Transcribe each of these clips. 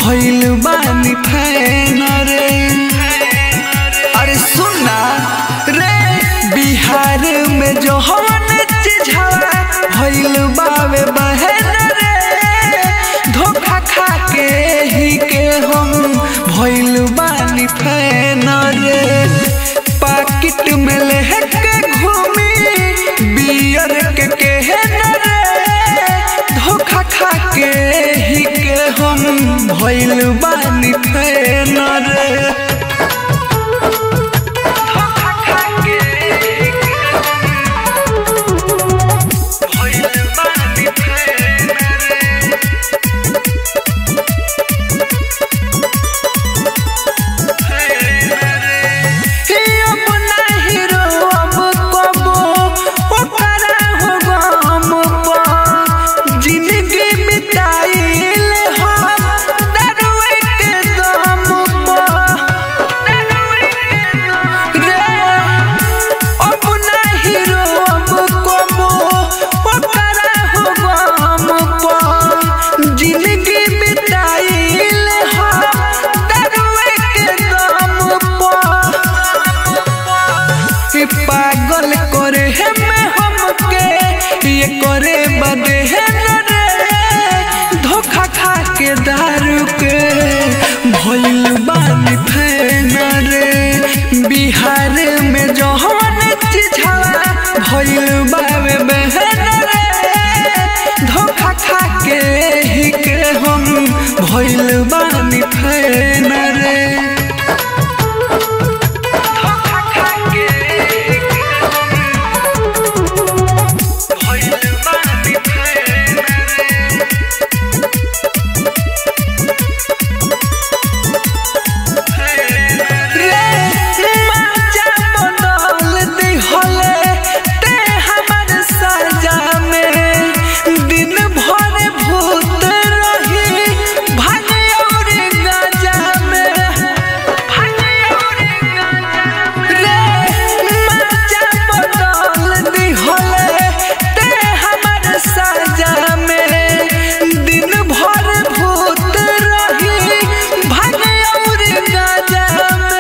भइल बानी फैन रे अरे सुना रे बिहार में जो हवन चिझवा भइल बावे बहन रे धोखा खा के ही के हम भइल बानी फैन रे पाकिट में लेके घूमी बियर के केहन रे धोखा खा के ही के हम भइल बानी फैन रे धोखा खा के ही के भइल बानी फैन रे हे अपना हीरो अब कबो ओकरा हो गम पा जिंदगी बिताइल हम दरुए के दम पा रे अपना हीरो अब कबो ओकरा हो गम पा जिंदगी बिताइल हम दरुए के दम पा ई पागल करे है मैं हमके ये करे बदे है न रे धोखा खा के दारू के भइल बानी फैन रे बिहार में जहन चिझवा भइल बावे बहन रे धोखा खा के ही के हम भइल बानी फैन रे धोखा खा के भइल बानी फैन रे रे माचा बदल दिहले ते हमर सजा में दिन भर भूत रही भागे और गाजा में भागे और गाजा रे माचा बदल दिहले ते हमर सजा में दिन भर भूत रही भागे और गाजा में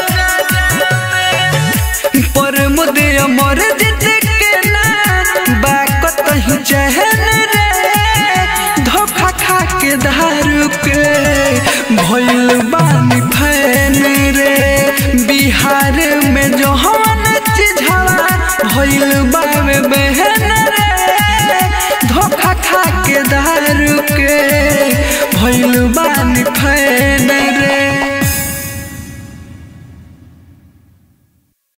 पर मुदे अमर जित के ना बाकत ही चहन रे धोखा खा के दारू के भइल बानी फैन रे बिहार में जो हवन चिझवा भइल बावे बहन रे धोखा खा के दारू के भइल बानी फैन